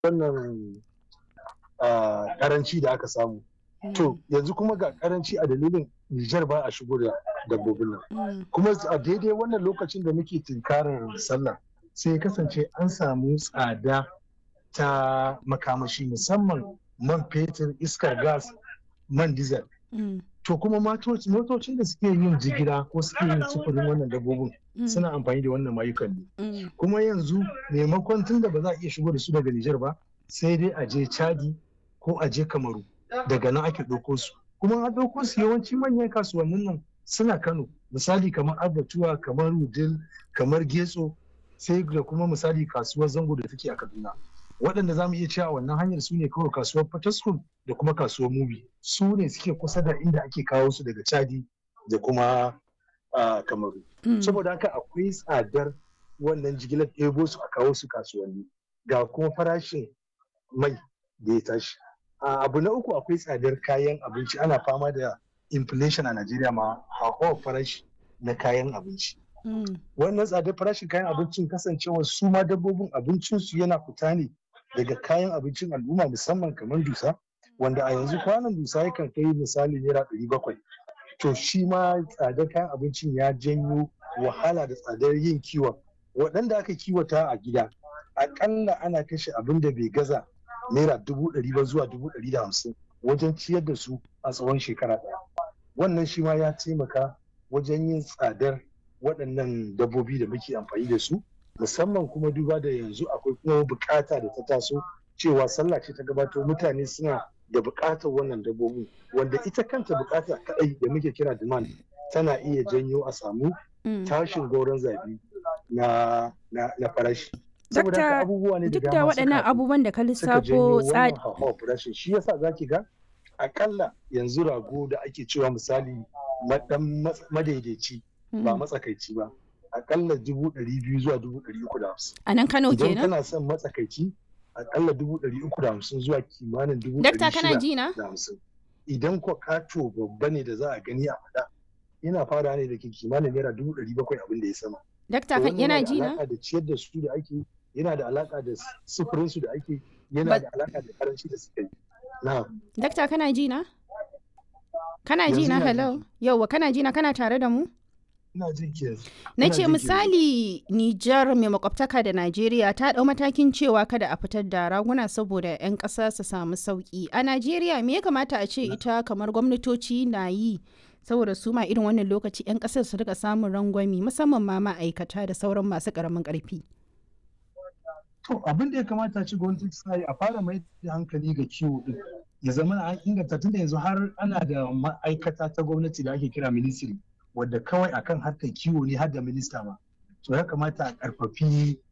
wannan karanci da aka samu to yanzu kuma ga karanci a dalilin Nijar ba a shigo da dabbobin nan kuma a daidai wannan lokacin da muke tunkarar sallah sai kasance an samu tsada ta makamashi musamman man fetur iskar gas man diesel to kuma motocin da suke yin jigila ko suke yin sufurin wannan dabbobin suna amfani da wannan mayukan ne kuma yanzu maimakon tun da ba za a iya shigo da su daga Nijar ba sai dai a je Chadi ko a je Kamaru daga nan ake ɗauko su kuma a ɗauko su yawanci manyan kasuwannin nan suna Kano misali kamar Abatuwa kamar Wudil kamar Getso sai da kuma misali kasuwar Zango da take a Kaduna waɗanda za mu iya cewa wannan hanyar su ne kawai kasuwar Fataskun da kuma kasuwar Mubi su ne suke kusa da inda ake kawo su daga Chadi da kuma Kamaru saboda haka akwai tsadar wannan jigilar ɗebo su a kawo su kasuwanni ga kuma farashin mai da ya tashi abu na uku akwai tsadar kayan abinci ana fama da inflation a Najeriya ma hauhawar farashi na kayan abinci wannan tsadar farashin kayan abincin kasancewa su ma dabbobin abincinsu yana fita ne daga kayan abincin al'umma musamman kamar dusa wanda a yanzu kwanan dusa yakan kai misali naira ɗari bakwai to shi ma tsadar kayan abincin ya janyo wahala da tsadar yin kiwon waɗanda aka kiwata a gida aƙalla ana kashe abin da bai gaza naira dubu ɗari ba zuwa dubu ɗari da hamsin wajen ciyar da su a tsawon shekara ɗaya wannan shi ma ya taimaka wajen yin tsadar waɗannan dabbobi da muke amfani da su musamman kuma duba da yanzu akwai kuma bukata da ta taso cewa sallah ce ta gabato mutane suna da bukatar wannan dabbobin wanda ita kanta bukata kadai da muke kira demand tana iya janyo a samu tashin goron zabi na na farashi saboda haka abubuwa ne da duk da waɗannan abubuwan da ka lissafo tsari farashin shi yasa zaki ga akalla yanzu rago da ake cewa misali madan madaidaici ba matsakaici ba akalla dubu ɗari biyu zuwa dubu ɗari uku da hamsin. A nan Kano kenan? Idan kana son matsakaici akalla dubu ɗari uku da hamsin zuwa kimanin dubu ɗari shida da hamsin. Idan ko kato babba ne da za a gani a faɗa yana fara ne da ke kimanin naira dubu ɗari bakwai abin da ya sama. Dakta yana ji na? Yana da ciyar da su da ake yana da alaka da sufurin su da ake yana da alaka da karanci da suka yi. Na. Dakta kana ji na? Kana ji na hello? Yauwa kana ji na kana tare da mu? Na ce misali Nijar mai makwabtaka da Najeriya ta ɗau matakin cewa kada a fitar da raguna saboda 'yan ƙasa su samu sauƙi. A Najeriya me ya kamata a ce ita kamar gwamnatoci na yi saboda su ma irin wannan lokaci 'yan ƙasar su rika samun rangwami musamman ma ma'aikata da sauran masu ƙaramin ƙarfi. To abin da ya kamata ci gwamnati ta yi a fara mai da hankali ga kiwo din. Ya zama an inganta tunda yanzu har ana da ma'aikata ta gwamnati da ake kira ministry. wadda kawai akan harkar kiwo ne har da minista ma to ya kamata a karfafi